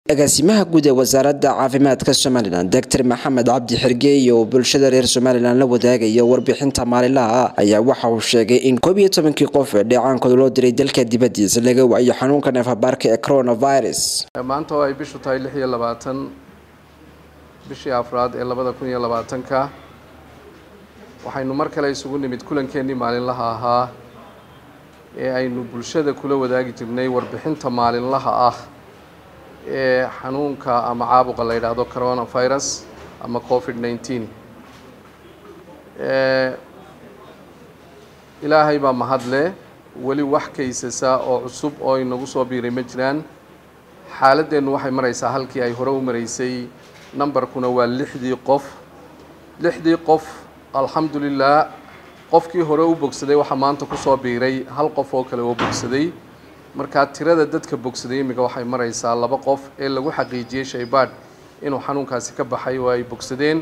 agaasimaha guud ee wasaaradda caafimaadka somalilan doctor maxamed cabdi xirgeeye oo bulshada reer somalilan la wadaagaya warbixinta maalinlaha ayaa waxa uu sheegay in koob iyo tobankii qof ee dheecaankooda loo diray dalka dibadiisa laga waayo xanuunka neefabaarka ee coronavirus maanta oo ay bishu tahay lix iyo labaatan bishii afraad ee labada kun iyo labaatanka waxaynu mar kale isugu nimid kulankeenii maalinlaha ahaa ee aynu bulshada kula wadaagi jirnay warbixinta maalinlaha ah ee xanuunka ama caabuqa la yidhaahdo coronavirus ama covid nineteen ilaahay baa mahadle weli wax kaysasa oo cusub oo inagu soo biiray ma jiraan xaaladeennu waxay maraysaa halkii ay hore u maraysay numberkuna waa lixdii qof lixdii qof alxamdulilah qofkii hore u bogsaday waxaa maanta kusoo biiray hal qof oo kale oo bogsaday markaa tirada dadka bogsaday imika waxay maraysaa laba qof ee lagu xaqiijiyey shaybaadh inuu xanuunkaasi ka baxay oo ay bogsadeen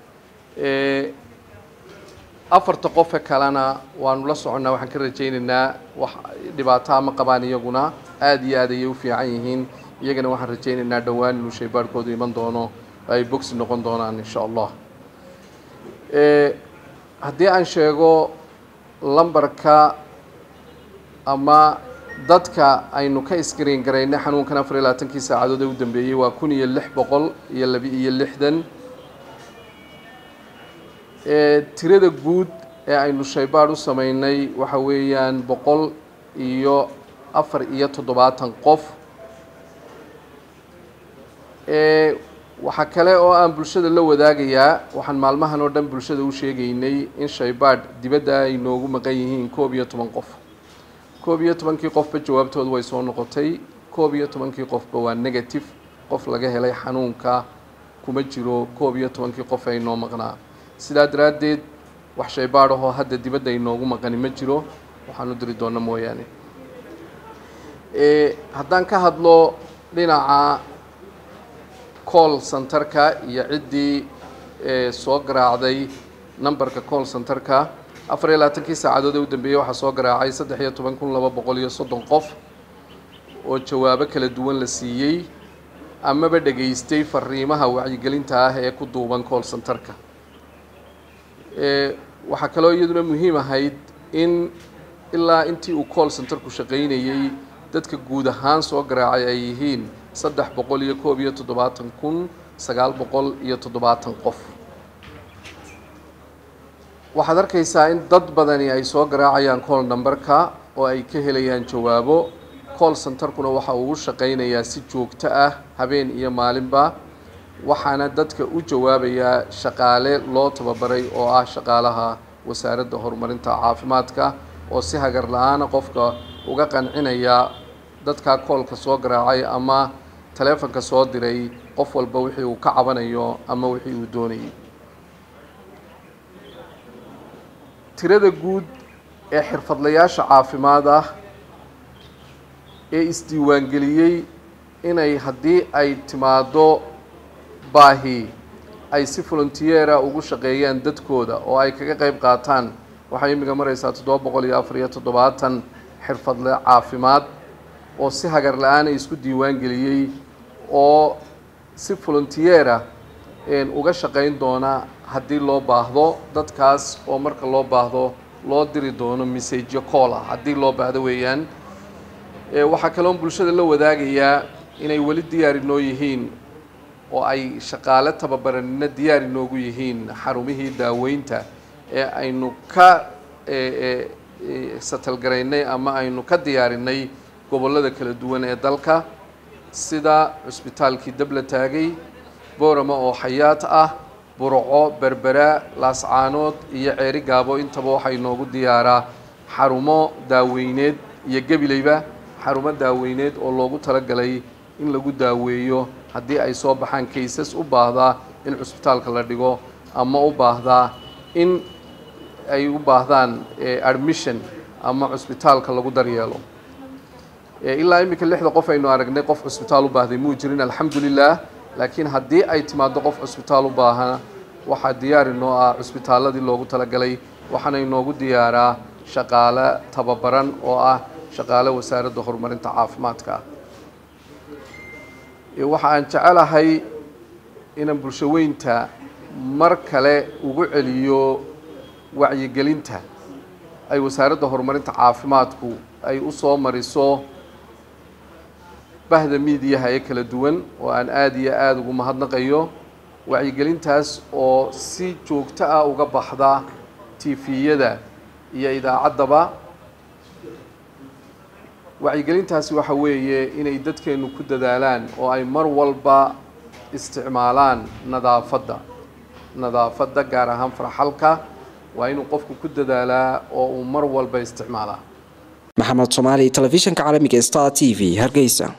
afarta qofe kalena waanu la soconnaa waxaan ka rajaynaynaa wax dhibaato ama qabaan iyaguna aada iyo aad ayay u fiican yihiin iyagana waxaan rajaynaynaa dhowaan inuu shaybaadhkoodu iman doono ay bogsi noqon doonaan insha allah haddii aan sheego lambarka ama dadka aynu ka iskariin garaynay xanuunkan afar iyo labaatankii saacadood ee u dambeeyey waa kun iyo lix boqol iyo laba iyo lixdan tirada guud ee aynu shaybaadh u sameynay waxa weeyaan boqol iyo afar iyo toddobaatan qof waxaa kale oo aan bulshada la wadaagayaa waxaan maalmahan oo dhan bulshada u sheegaynay in shaybaadh dibadda ay noogu maqan yihiin koob iyo toban qof koob iyo tobankii qofba jawaabtoodu way soo noqotay koob iyo tobankii qofba waa negative qof laga helay xanuunka kuma jiro koob iyo tobankii qof ay noo maqnaa sidaa daraaddeed wax shaybaadh ahoo hadda dibadda ay noogu maqani ma jiro waxaan u diri doona mooyaane haddaan ka hadlo dhinaca call centerka iyo ciddii soo garaacday numberka call centerka afar iyo labaatankii saacadood ee u dambeeyey waxaa soo garaacay saddex iyo toban kun laba boqol iyo soddon qof oo jawaabo kala duwan la siiyey amaba dhegaystay fariimaha wacyigelinta ah ee ku duuban call centerka waxaa kaloo iyaduna muhiim ahayd in ilaa intii uu call centerku shaqaynayey dadka guud ahaan soo garaacay ay yihiin saddex boqol iyo koob iyo toddobaatan kun sagaal boqol iyo toddobaatan qof waxaad arkaysaa in dad badani ay soo garaacayaan call numberka oo ay ka helayaan jawaabo call centerkuna waxa uu u shaqaynayaa si joogto ah habeen iyo maalinba waxaana dadka u jawaabayaa shaqaale loo tababaray oo ah shaqaalaha wasaaradda horumarinta caafimaadka oo si hagar la-aana qofka uga qancinaya dadkaa koolka soo garaacay ama taleefonka soo diray qof walba wixii uu ka cabanayo ama wixii uu doonayay tirada guud ee xirfadlayaasha caafimaad ah ee isdiiwaangeliyey inay haddii ay timaado baahi ay si volunteera ugu shaqeeyaan dadkooda oo ay kaga qayb qaataan waxay imika maraysaa toddoba boqol iyo afar iyo toddobaatan xirfadle caafimaad oo si hagar la-aana isku diiwaan geliyey oo si volunteera uga shaqayn doona haddii loo baahdo dadkaas oo marka loo baahdo loo diri doono messageyo cool ah haddii loo baahdo weeyaan waxaa kaloon bulshada la wadaagayaa inay weli diyaar inoo yihiin oo ay shaqaale tababaranina diyaar inoogu yihiin xarumihii daaweynta ee aynu ka satalgaraynay ama aynu ka diyaarinay gobollada kala duwan ee dalka sida cusbitaalkii dabla taagay boorama oo xayaat ah burco berbera laascaanood iyo ceeri gaabo intaba waxaa inoogu diyaaraa xarumo daaweyneed iyo gebileyba xarumo daaweyneed oo loogu talagalay in lagu daaweeyo haddii ay soo baxaan kaysas u baahdaa in cusbitaalka la dhigo ama u baahdaa in ay u baahdaan admission ama cusbitaalka lagu daryeelo ilaa iminka lixda qof aynu aragnay qof cusbitaal u baahday muu jirin alxamdulilah laakiin haddii ay timaado qof cusbitaal u baahan waxaa diyaar inoo ah cusbitaaladii loogu talagalay waxaana inoogu diyaaraa shaqaale tababaran oo ah shaqaale wasaaradda horumarinta caafimaadka waxa aan jecelahay inaan bulsho weynta mar kale ugu celiyo wacyigelinta ay wasaaradda horumarinta caafimaadku ay u soo mariso bahda miidiyaha ee kala duwan oo aan aada iyo aada ugu mahadnaqayo wacyigelintaas oo si joogto ah uga baxda tifiyada iyo idaacaddaba wacyigelintaasi waxa weeye inay dadkeenu ku dadaalaan oo ay mar walba isticmaalaan nadaafadda nadaafadda gaar ahaan farxalka waa inuu qofku ku dadaalaa oo uu mar walba isticmaalaa maxamed soomaali telefishinka caalamiga star t v hargeysa